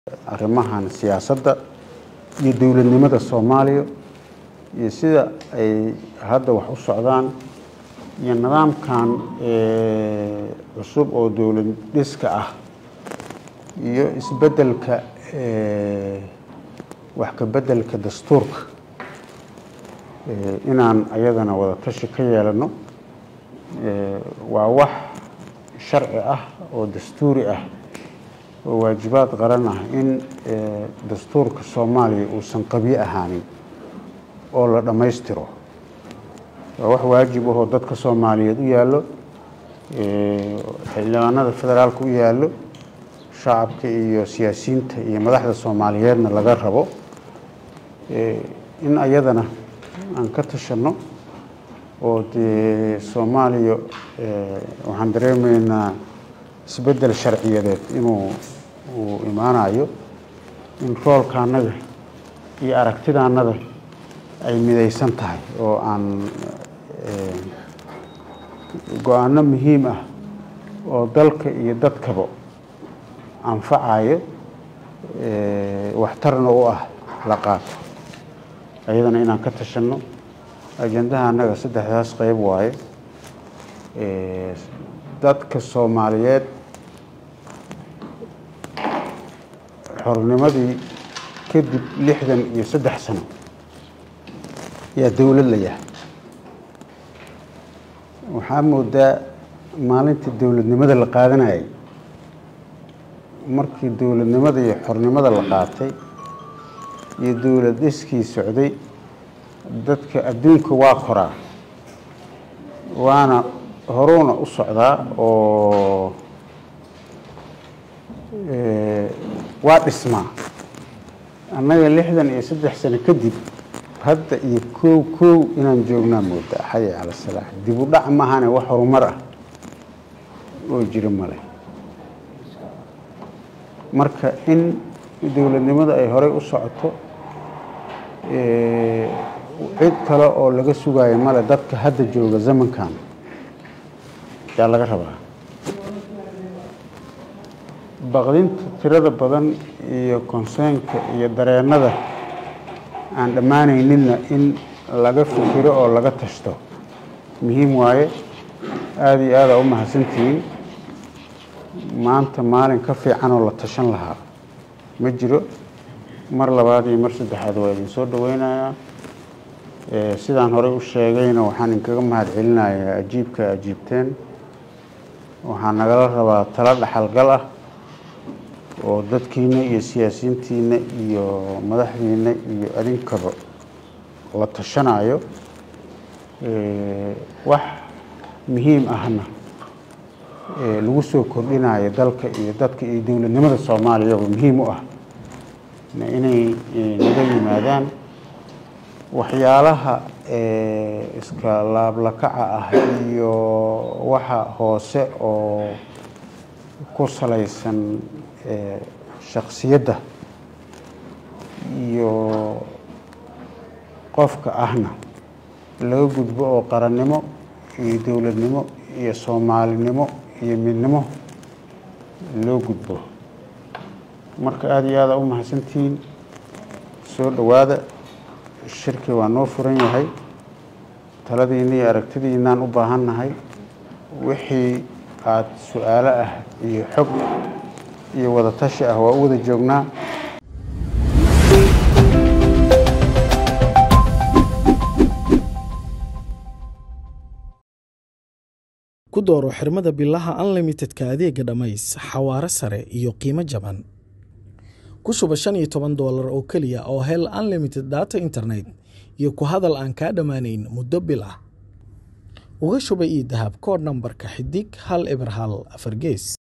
arrimahan siyaasadda iyo dowladnimada soomaaliya iyo sida ay hadda wax u socdaan iyo nidaamkan cusub oo dowlad dhiska ah iyo isbeddelka wax ka beddelka dastuurka inaan ayadana wada tashi ka yeelano waa wax sharci ah oo dastuuri ah oo waajibaad qaran ah in dastuurka soomaaliya uusan qabyo ahaanin oo la dhammaystiro waa wax waajib ahoo dadka soomaaliyeed u yaallo xildhibaanada federaalka u yaallo shacabka iyo siyaasiyiinta iyo madaxda soomaaliyeedna laga rabo in ayadana aan ka tashanno oo dee soomaaliya waxaan dareemaynaa isbeddel sharciyadeed inuu uu imaanayo in roolka annaga iyo aragtida annada ay midaysan tahay oo aan go-aanno muhiim ah oo dalka iyo dadkaba anfacayo waxtarna u ah la qaato ayadana inaan ka tashanno ajendaha annaga saddexdaas qeyb waaye dadka soomaaliyeed xornimadii kadib lixdan iyo saddex sano yaa dowlad la yahay waxaa moodaa maalintii dowladnimada la qaadanayay markii dowladnimada iyo xornimada la qaatay iyo dowlad dhiskii socday dadka adduunka waa koraa waana horuuna u socdaa oo waa dhismaa annaga lixdan iyo saddex sano kadib hadda iyo kow kow inaan joognaa moodaa xaya cala salaax dib u dhac maahane wax horumar ah oo jira male marka in dowladnimada ay horey u socoto cid kale oo laga sugayo male dadka hadda jooga zamankan yaa laga rabaa baqdinta tirada badan iyo konseynka iyo dareennada aan dhammaanayninna in laga fikiro oo laga tashto muhiim waaye aada iyo aada u mahadsantihiin maanta maalin ka fiican oo la tashan lahaa ma jiro mar labaad iyo mar saddexaad waa idin soo dhaweynayaa sidaan horey u sheegayna waxaan inkaga mahad celinayaa ajiibka ajiibteen waxaa nagala rabaa talo dhaxalgal ah oo dadkiina iyo siyaasiyiintiina iyo madaxdiina iyo adinkaba la tashanayo wax muhiim ahna lagu soo kordhinayo dalka iyo dadka iyo dowladnimada soomaaliyaba muhiim u ah inay naga yimaadaan waxyaalaha iska laablakaca ah iyo waxa hoose oo ku salaysan shaksiyadda iyo qofka ahna laga gudbo oo qarannimo iyo dowladnimo iyo soomaalinimo iyo midnimo loo gudbo marka aada iyo aada u mahadsantihiin soo dhowaada shirki waa noo furan yahay taladiina iyo aragtidiinaan u baahan nahay wixii aada su-aalo ah iyo xog iyo wada tashi ah waa u wada joognaa ku dooro xirmada bilaha unlimitedka adeega dhammays xawaare sare iyo qiimo jaban ku shuba shan iyo toban doolar oo keliya oo hel unlimited data internet iyo ku hadal aan kaa dhammaanayn muddo bil ah uga shuba io dahab koodh nambarka xidig hal eber hal afar gees